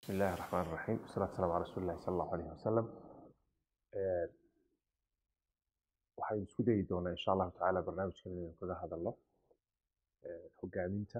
بسم الله الرحمن الرحيم والصلاة والسلام على رسول الله صلى الله عليه وسلم Ee, waxaynu isku dayi doonaa insha allahu tacaala barnaamijkan inaynu kaga hadalno ee, hogaaminta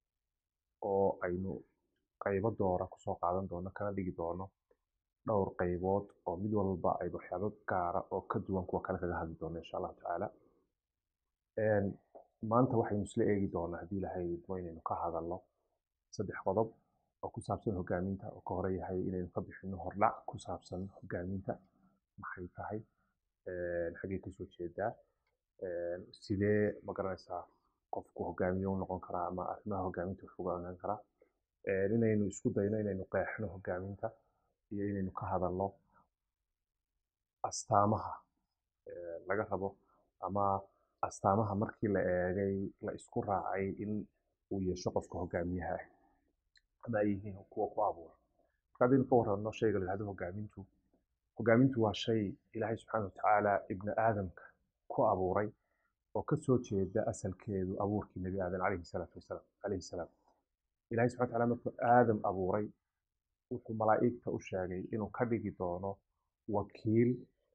oo aynu qaybo doora kusoo qaadan doono kana dhigi doono dhowr qaybood oo mid walba ay waxyaabo gaara oo ka duwan kuwa kale kaga hadli doono insha allahu tacaala Een, maanta waxaynu isla eegi doonaa haddii ilahay idmo inaynu ka hadalno saddex qodob oo ku saabsan hogaaminta oo ka hore yahay inaynu ka bixino hordhac ku saabsan hogaaminta maxay tahay Een, xaggee kasoo jeedaa Een, sidee ma garanaysaa qofku hogaamiye u noqon karaa ama arrimaha hogaaminta wax uga ogaan karaa Een, inaynu isku dayno inaynu qeexno hogaaminta iyo inaynu ka hadalno astaamaha ee, laga rabo ama astaamaha markii la eegay la isku raacay in uu yeesho qofka hogaamiyaha ah ama ay yihiin kuwa ku abuura marka haddaynu ka warrano shayga la yidhahdo hogaamintu hogaamintu waa shay ilaahay subxaana watacaala ibni aadamka ku abuuray oo ka soo jeeda asalkeedu abuurkii nebi aadan calayhi salaatu wasalaam calayhi salaam ilaahay subxana watacaala markuu aadam abuuray wuxuu malaa'igta u sheegay inuu ka dhigi doono wakiil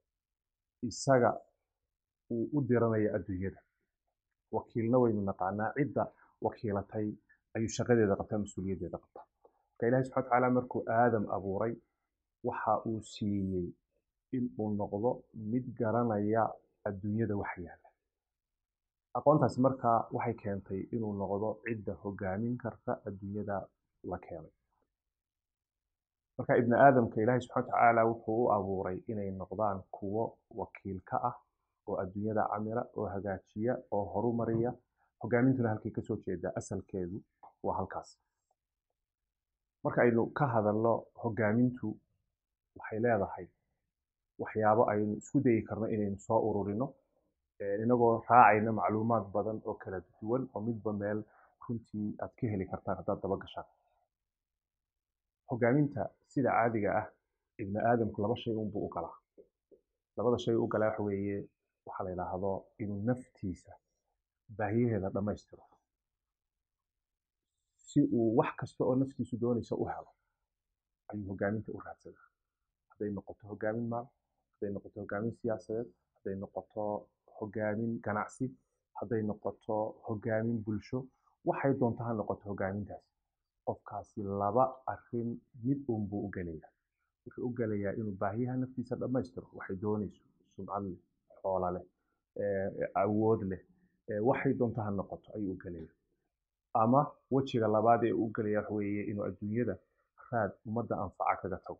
isaga uu u diranayo adduunyada wakiilna waynu naqaanaa cidda wakiilatay ayuu shaqadeeda qabtaa mas-uuliyaddeeda qabtaa marka ilaahay subxana watacaala markuu aadam abuuray waxa uu siiyey in uu noqdo mid garanaya adduunyada wax yaalla aqoontaasi markaa waxay keentay inuu noqdo cidda hogaamin karta adduunyada la keenay marka ibni aadamka ilaahay subxana watacaala wuxuu u abuuray inay noqdaan kuwo wakiil ka ah oo adduunyada camila oo hagaajiya oo horumariya hogaamintuna halkay kasoo jeedaa asalkeedu waa halkaas marka aynu ka hadalno hogaamintu waxay leedahay waxyaabo aynu isku dayi karno inaynu soo ururino ee, inagoo raacayna macluumaad badan oo kala duwan oo midba meel runtii aad ka heli kartaan haddaad daba gashaan hogaaminta sida caadiga ah ibni aadamku laba shay unbuu u galaa labada shay u galaa waxa weeye waxaa la yidhaahdo inuu naftiisa baahiyaheeda dhammaystiro si uu wax kasta oo naftiisu doonaysa u helo ayuu hogaaminta u raadsadaa hadday noqoto hogaamin maal hadday noqoto hogaamin siyaasadeed hadday noqoto hogaamin ganacsi hadday noqoto hogaamin bulsho waxay doonto ha noqoto hogaamintaas qofkaasi laba arrin mid unbuu u gelayaa wuxuu u gelayaa inuu baahiyaha naftiisa dhammaystiro waxay doonayso sumcad leh xoola leh ee, awood leh ee, waxay doonto ha noqoto ayuu u gelayaa ama wejiga labaad ee uu u gelaya waxa weeye inuu adduunyada raad ummadda anfaca kaga tago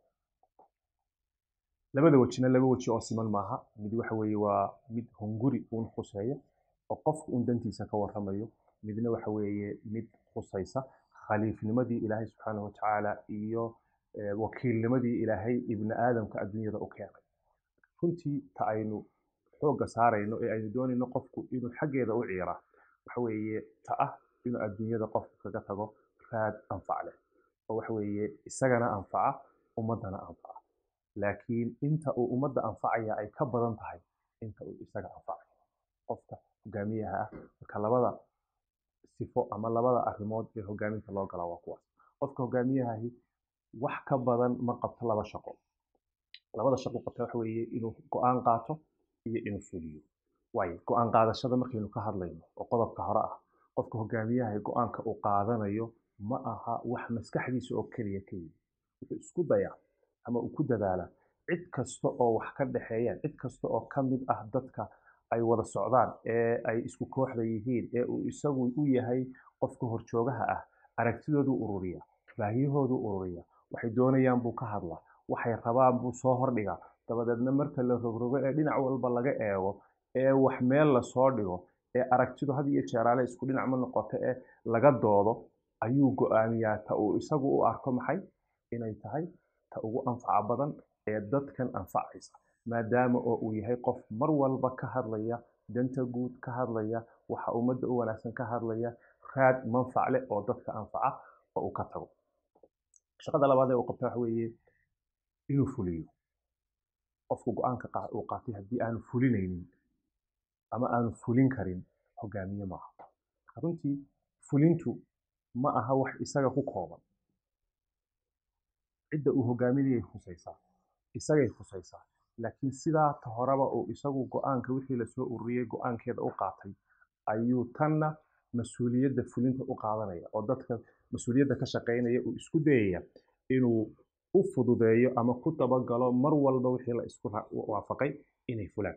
labada wejina laba weji oo siman maaha mid waxa weeye waa mid hunguri uun khuseeya oo qofku uun dantiisa ka warramayo midna waxa weeye mid khusaysa khaliifnimadii ilaahay subxaanahu watacaala iyo eh, wakiilnimadii ilaahay ibni aadamka adduunyada u keenay runtii ta aynu xoogga saarayno ee aynu doonayno qofku inuu xaggeeda u ciiraa waxa weeye ta ah inuu adduunyada qofku kaga tago raad anfac leh oo waxa weeye isagana anfaca ummaddana anfaca laakiin inta uu ummadda anfacaya ay ka badan tahay inta uu isaga anfacayo qofka hogaamiyaha ah marka labada sifo ama labada arrimood ee hogaaminta loo galaa waa kuwaas qofka hogaamiyahahi wax ka badan ma qabto laba shaqo labada shaqo qabta waxa weeye inuu go-aan qaato iyo inuu fuliyo waayo go-aan qaadashada markaynu ka hadlayno oo qodobka hore ah qofka hogaamiyaha go-aanka uu qaadanayo ma aha wax maskaxdiisa oo keliya ka yimi wuxuu isku dayaa ama uu ku dadaalaa cid kasta oo wax ka dhexeeyaan cid kasta oo ka mid ah dadka ay wada socdaan ee ay isku kooxda yihiin ee uu isagu u yahay qofka horjoogaha ah aragtidoodu ururiya baahiyahoodu ururiya waxay doonayaan buu ka hadlaa waxay rabaan buu soo hordhigaa dabadeedna marka la rogrogo ee dhinac walba laga eego ee wax meel lasoo dhigo ee aragtidu had iyo jeeraale isku dhinac ma noqoto ee laga doodo ayuu go-aamiyaa ta uu isagu u arko maxay inay tahay ta ugu anfaca badan ee dadkan anfacaysa maadaama oo uu yahay qof mar walba ka hadlaya danta guud ka hadlaya waxa ummadda u wanaagsan ka hadlaya raad manfac leh oo dadka anfaca oo uu ka tago shaqada labaad ee uu qabta waxa weeye inuu fuliyo qofku go-aanka qaa- uu qaatay haddii aanu fulinaynin ama aanu fulin karin hogaamiye maaha runtii fulintu ma aha wax isaga ku kooban cidda uu hogaaminayay khusaysaa isagay khusaysaa laakiin sidaa ta horeba uu isagu go-aanka wixii lasoo ururiyey go-aankeeda u qaatay ayuu tanna mas-uuliyadda fulinta u qaadanaya oo dadka mas-uuliyadda ka shaqaynaya uu isku dayaya inuu u fududeeyo ama ku dabagalo mar walba wixii la isku waafaqay inay fulaan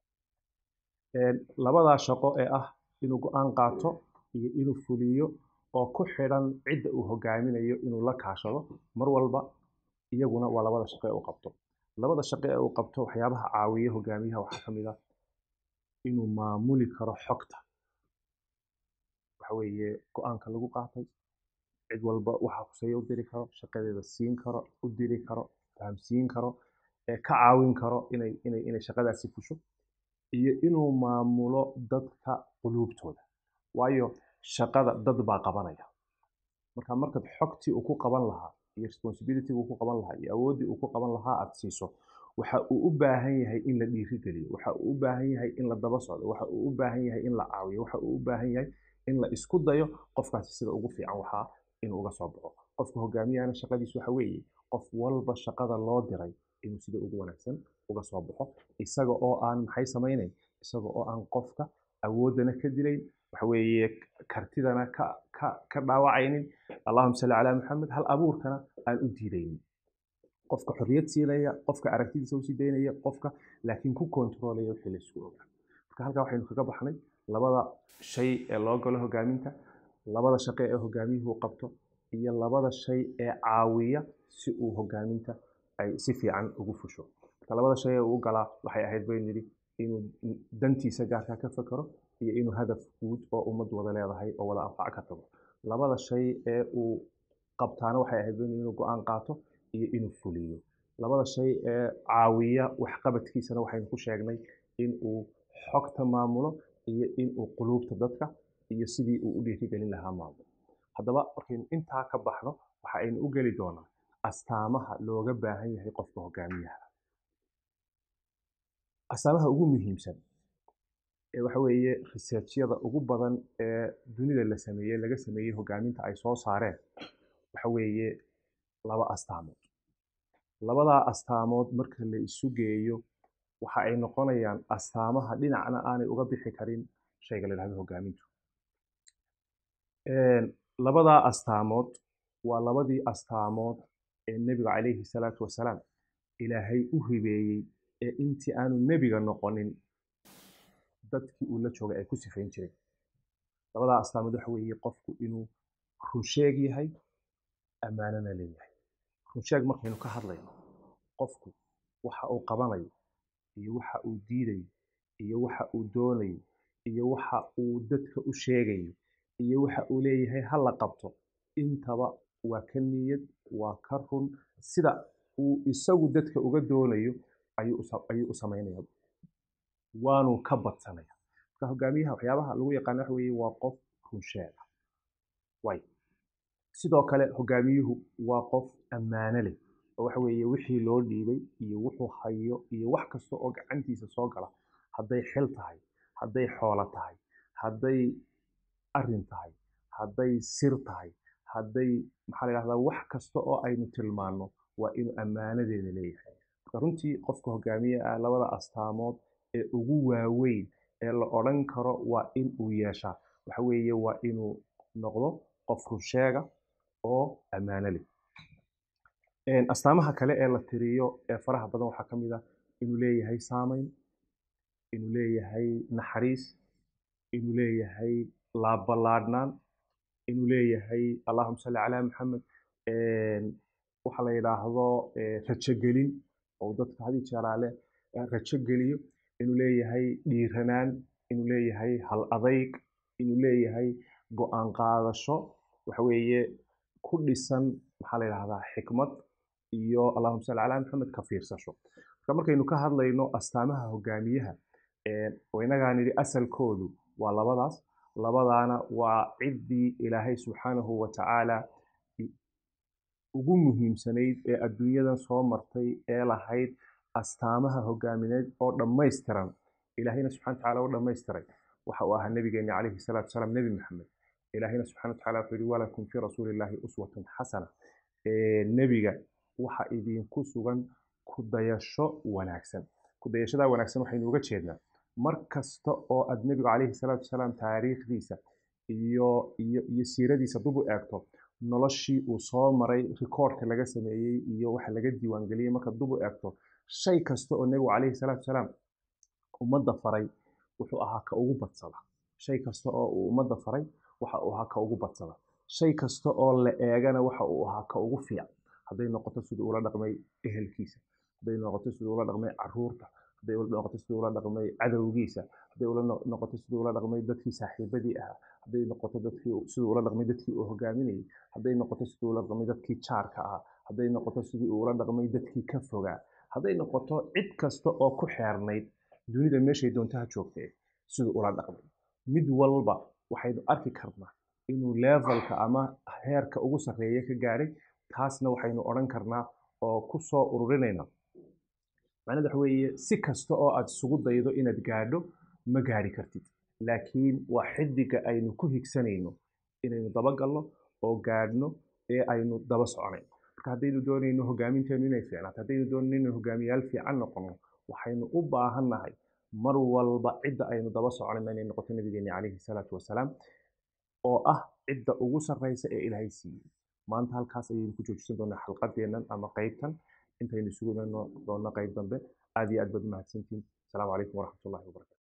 labadaa shaqo ee ah inuu go-aan qaato iyo inuu fuliyo oo ku xidhan cidda uu hogaaminayo inuu la kaashado mar walba iyaguna waa labada shaqo ee uu qabto labada shaqo ee uu qabto waxyaabaha caawiya hogaamiyaha waxaa ka mid ah inuu maamuli karo xogta waxa weeye go-aanka lagu qaatay cid walba waxa kuseeya u diri karo shaqadeeda siin karo u diri karo fahamsiin karo ee ka caawin karo inay inay inay shaqadaasi fusho iyo inuu maamulo dadka quluubtooda waayo shaqada dad baa qabanaya marka markaad xogtii uu ku qaban lahaa iyo responsibility uu ku qaban lahaa iyo awooddii uu ku qaban lahaa aad siiso waxa uu u baahan yahay in la dhiirigeliyo waxa uu u baahan yahay in la daba socdo waxa uu u baahan yahay in la caawiyo waxa uu u baahan yahay in la isku dayo qofkaasi sida ugu fiican waxaa inuu uga soo baxo qofka hogaamiyahana shaqadiisu waxa weeye qof walba shaqada loo diray inuu sida ugu wanaagsan uga soo baxo isaga oo aan maxay samaynayn isaga oo aan qofka awooddana ka dilayn waxa weeye kartidana ka ka ka dhaawacaynin allahuma salli calaa maxamed hal abuurkana aan u diidaynin qofka xorriyad siinaya qofka aragtidiisa usii daynaya qofka laakiin ku kontroolaya wixii la isku ogaa marka halkaa waxaynu kaga baxnay labada shay ee loo galo hogaaminta labada shaqo ee hogaamiyuhu qabto iyo labada shay ee caawiya si uu hogaaminta ay si fiican ugu fusho marka labada shay ee uu galaa waxay ahayd baynu yidhi inuu dantiisa gaarkaa ka fakero iyo inuu hadaf guud oo ummad wada leedahay oo wada anfac ka tago labada shay ee uu qabtaana waxay ahayd baynu inuu go-aan qaato iyo inuu fuliyo labada shay ee caawiya waxqabadkiisana waxaynu ku sheegnay in uu xogta maamulo iyo in uu quluubta dadka iyo sidii uu u dhiirigelin lahaa maamulo haddaba markaynu intaa ka baxno waxa aynu u geli doonaa astaamaha looga baahan yahay qofka hogaamiyaha astaamaha ugu muhiimsan ee waxa weeye researchyada ugu badan ee dunida la sameeyey laga sameeyey hogaaminta ay soo saareen waxa weeye laba astaamood labadaa astaamood marka la isu geeyo waxa ay noqonayaan astaamaha dhinacna aanay uga bixi karin shayga la yidhahdo hogaamintu labadaa astaamood waa labadii astaamood ee nebiga calayhi salaatu wasalaam ilaahay u hibeeyey ee intii aanu nebiga noqonin dadkii uu la joogay ay ku sifayn jireen labadaa astaamood waxa weeye qofku inuu runsheeg yahay ammaanana leeyahay runsheeg markaynu ka hadlayno qofku waxa uu qabanayo iyo waxa uu diidayo iyo waxa uu doonayo iyo waxa uu dadka u sheegayo iyo waxa uu leeyahay ha la qabto intaba waa ka niyad waa ka run sida uu isagu dadka uga doonayo ayuu u samaynaya waanu ka badsanaya marka hogaamiyaha waxyaabaha lagu yaqaana waxa weeye waa qof runsheega way sidoo kale hogaamiyuhu waa qof ammaano leh oo waxa weeye wixii loo dhiibay iyo wuxuu hayo iyo wax kasta oo gacantiisa soo gala hadday xil tahay hadday xoolo tahay hadday arrin tahay hadday sir tahay hadday maxaa la yidhahdaa wax kasta oo aynu tilmaanno waa inuu ammaanadeeda leeyahay marka runtii qofka hogaamiye ah labada astaamood ee ugu waaweyn ee la odhan karo waa in uu yeeshaa waxa weeye waa inuu noqdo qof runsheega oo ammaano leh astaamaha kale ee la tiriyo ee faraha badan waxaa ka mid ah inuu leeyahay saamayn inuu leeyahay naxariis inuu leeyahay laabballaadhnaan inuu leeyahay allahuma salli calaa maxamed waxa la yidhaahdo rajogelin oo dadka hadi jeeraale rajo geliyo inuu leeyahay dhiiranaan inuu leeyahay hal adayg inuu leeyahay go-aan qaadasho waxa weeye ku dhisan maxaa la yidhahdaa xikmad iyo allahuma salli calaa maxamed ka fiirsasho marka markaynu ka hadlayno astaamaha hogaamiyaha oo inagaan nidhi asalkoodu waa labadaas labadaana waa ciddii ilaahay subxaanahu wa tacaala ugu muhiimsanayd ee adduunyadan soo martay ee lahayd astaamaha hogaamineed oo dhammaystiran ilaahayna subxana watacaala u dhammaystiray waxa uu ahaa nebigeena calayhi salaatu wasalaam nebi maxamed ilaahayna subxana watacaala wuxuu yihi walakum fii rasuulillaahi uswatun xasana nebiga waxa idinku sugan ku dayasho wanaagsan ku dayashadaa wanaagsan waxaynu uga jeednaa mar kasta oo aad nebigu calayhi salaatu wasalaam taariikhdiisa iyo iyo iyo siiradiisa dib u eegto noloshii uu soo maray rikoorka laga sameeyey iyo waxa laga diiwaangeliyey marka dib u eegto shay kasta oo nebigu calayhi salaatu wasalaam ummadda faray wuxuu ahaa ka ugu badsada shay kasta oo uu ummadda faray waxa uu ahaa ka ugu badsada shay kasta oo la eegana waxa uu ahaa ka ugu fiican hadday noqoto siduu ula dhaqmay ehelkiisa hadday noqoto siduu ula dhaqmay caruurta hadday noqoto siduu ula dhaqmay cadowgiisa hadday ula noqoto siduu ula dhaqmay dadkii saaxiibadii ahaa hadday noqoto dadkii siduu ula dhaqmay dadkii uu hogaaminayay hadday noqoto siduu ula dhaqmay dadkii jaarka ahaa hadday noqoto sidii uu ula dhaqmay dadkii ka fogaa hadday noqoto cid kasta oo ku xeernayd dunida meeshay doontaha joogtee siduu ula dhaqmay mid walba waxaynu arki karnaa inuu levelka ama heerka ugu sarreeya ka gaaray taasna waxaynu odhan karnaa oo ku soo ururinayna macnada waxa weeye si kasta oo aad isugu daydo inaad gaadho ma gaari kartid laakiin waa xidiga aynu ku higsanayno inaynu dabagalno oo gaadhno ee aynu daba soconayno marka haddaynu doonayno hoggaaminteenu inay fiicnaato haddaynu doonayno inaynu hogaamiyaal fiican noqono waxaynu u baahannahay mar walba cidda aynu daba soconayno inay noqoto nabigeeni calayhi salaatu wasalaam oo ah cidda ugu sarreysa ee ilaahay siiyey maanta halkaas ayaynu ku joojisan doonaa xalqadeennan ama qeybtan intaynu isugu iman doonno qeyb dambe aad iyo aad baad umahadsantihin asalaamu calaykum waraxmatullahi wabarakatu